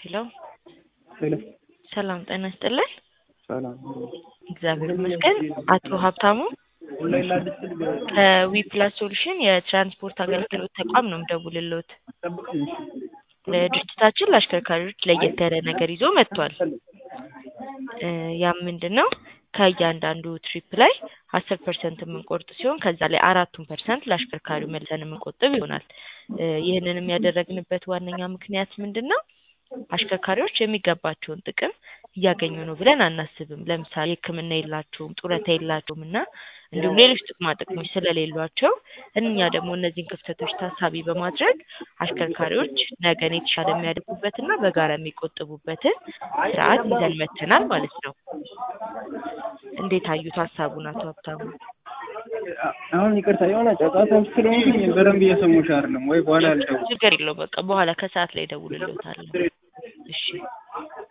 ሄሎ ሄሎ ሰላም ጤና ይስጥልን። ሰላም እግዚአብሔር ይመስገን። አቶ ሀብታሙ ከዊ ፕላስ ሶሉሽን የትራንስፖርት አገልግሎት ተቋም ነው የምደውልልዎት። ድርጅታችን ለአሽከርካሪዎች ለየት ያለ ነገር ይዞ መጥቷል። እ ያም ምንድን ነው ከእያንዳንዱ ትሪፕ ላይ አስር ፐርሰንት የምንቆርጥ ሲሆን ከዛ ላይ አራቱን ፐርሰንት ለአሽከርካሪው መልሰን የምንቆጥብ ይሆናል። እ ይህንንም ያደረግንበት ዋነኛ ምክንያት ምንድን ነው? አሽከርካሪዎች የሚገባቸውን ጥቅም እያገኙ ነው ብለን አናስብም። ለምሳሌ ሕክምና የላቸውም፣ ጡረታ የላቸውም እና እንዲሁም ሌሎች ጥቅማ ጥቅሞች ስለሌሏቸው እኛ ደግሞ እነዚህን ክፍተቶች ታሳቢ በማድረግ አሽከርካሪዎች ነገን የተሻለ የሚያደርጉበትና በጋራ የሚቆጥቡበትን ስርዓት ይዘን መጥተናል ማለት ነው። እንዴት አዩት ሀሳቡን አቶ ሀብታሙ? አሁን ይቅርታ የሆነ ጫጫታ ስለሆንኩኝ በደንብ እየሰሙሽ አይደለም ወይ? በኋላ ልደውል። ችግር የለው በቃ በኋላ ከሰዓት ላይ እደውልልዎታለሁ። እሺ